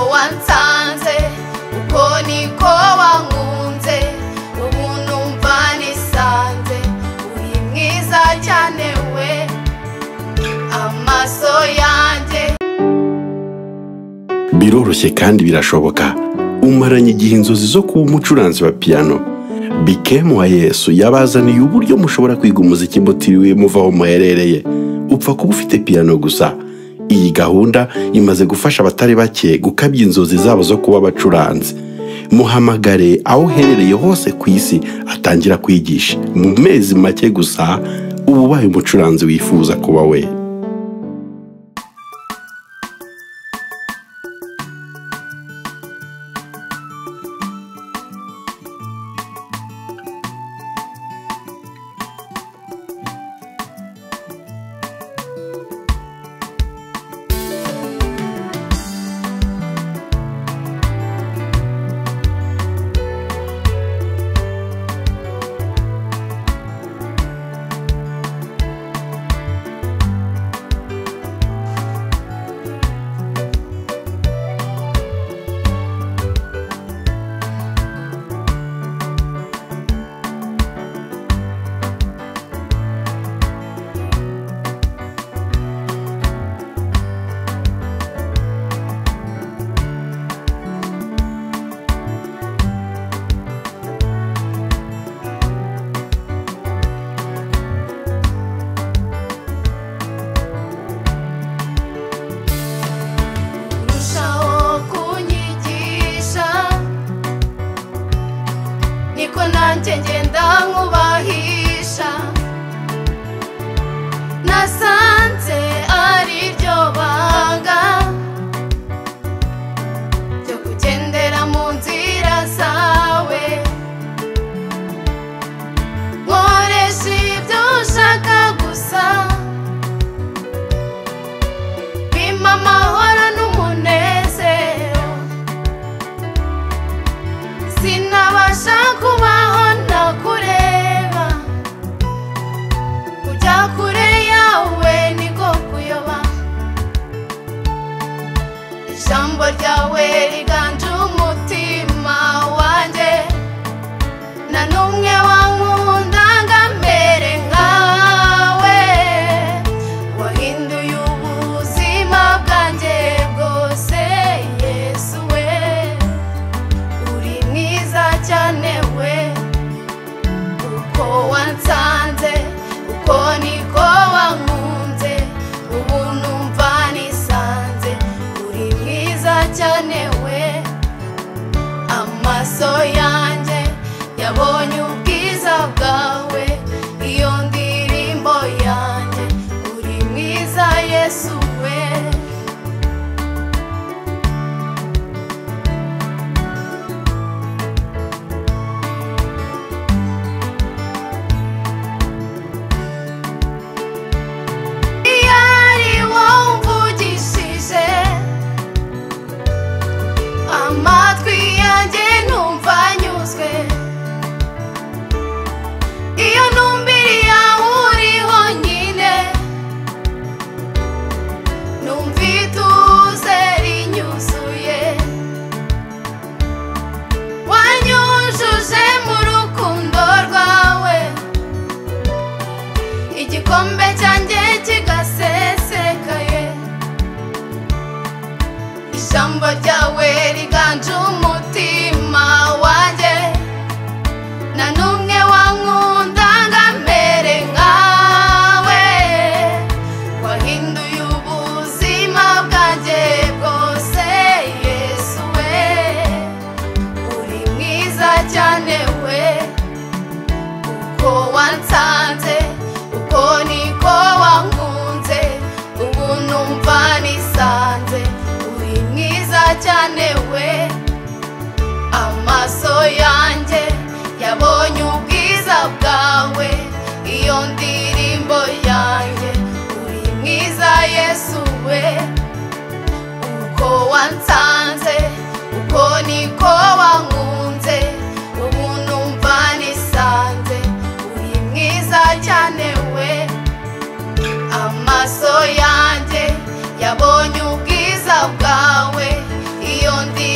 wansanze uko niko wankunze ubu numva nisanze uri mwiza cyane we amaso yanjye biroroshye kandi birashoboka umaranye igihe inzozi zo kuba umucuranzi wa piyano bikemu wa yesu yabazaniye uburyo mushobora kwiga umuziki mutiriwe muva aho muherereye upfa kuba ufite piyano gusa iyi gahunda imaze gufasha abatari bake gukabya inzozi zabo zo kuba abacuranzi muhamagare aho uherereye hose ku isi atangira kwigisha mu mezi make gusa uba ubaye umucuranzi wifuza kuba we Rushaho kunyigisha niko nanjye ngenda nkubahisha nasanze ariryo banga ryo kugendera mu nzira zawe nkoresha ibyo ushaka gusa bimpa amahoro n'umunezero sinabasha kubaho ntakureba kujya kure yawe niko kuyoba ijambo ryawe riganje umutima wanjye nta n'umwe wankunda ngo amere nkawe wahinduye ubuzima bwanjye bwose yesu we uri mwiza cyane we uko wansanze uko niko wankunze ubu numva nisanze uri mwiza cyane we amaso yanjye yabonye ubwiza bwawe iyo ndirimbo yanjye uri mwiza yesu we iyo ari wowe umvugishije amatwi yanjye numva anyuzwe iyo numbiriya uriho nyine numva ituze rinyuzuye wanyujuje mu rukundo rwawe igikombe cyanjye kigasesekaye ijambo ryawe riganje umutima wanjye nta n'umwe wankunda ngo amere nkawe wahinduye ubuzima bwanjye bwose yesu we uri mwiza cyane we uko wansanze uko niko wankunze ubu numva nisanze uri mwiza cyane we amaso yanjye yabonye ubwiza bwawe iyo ndirimbo yanjye uri mwiza yesu we uko wansanze uko niko wankunze ubu numva nisanze uri mwiza cyane we amaso yanjye yabonye ubwiza bwawe iyo ndi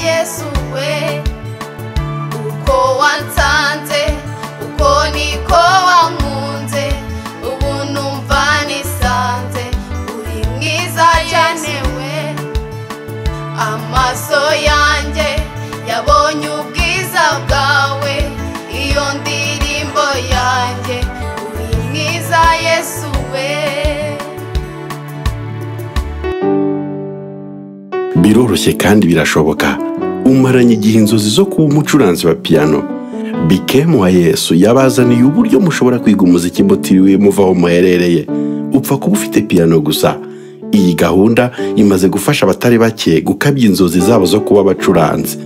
yesu we uko wansanze uko niko wankunze ubu numva nisanze uri mwiza cyane we amaso yanjye yabonye ubwiza bwawe iyo ndirimbo yanjye uri mwiza yesu we biroroshye kandi birashoboka umaranye igihe inzozi zo kuba umucuranzi wa piyano bikemu wa yesu yabazaniye uburyo mushobora kwiga umuziki mutiriwe muva aho muherereye upfa kuba ufite piyano gusa iyi gahunda imaze gufasha abatari bake gukabya inzozi zabo zo kuba abacuranzi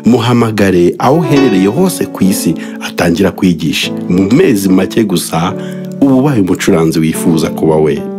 muhamagare aho uherereye hose ku isi atangira kwigisha mu mezi make gusa uba ubaye umucuranzi wifuza kuba we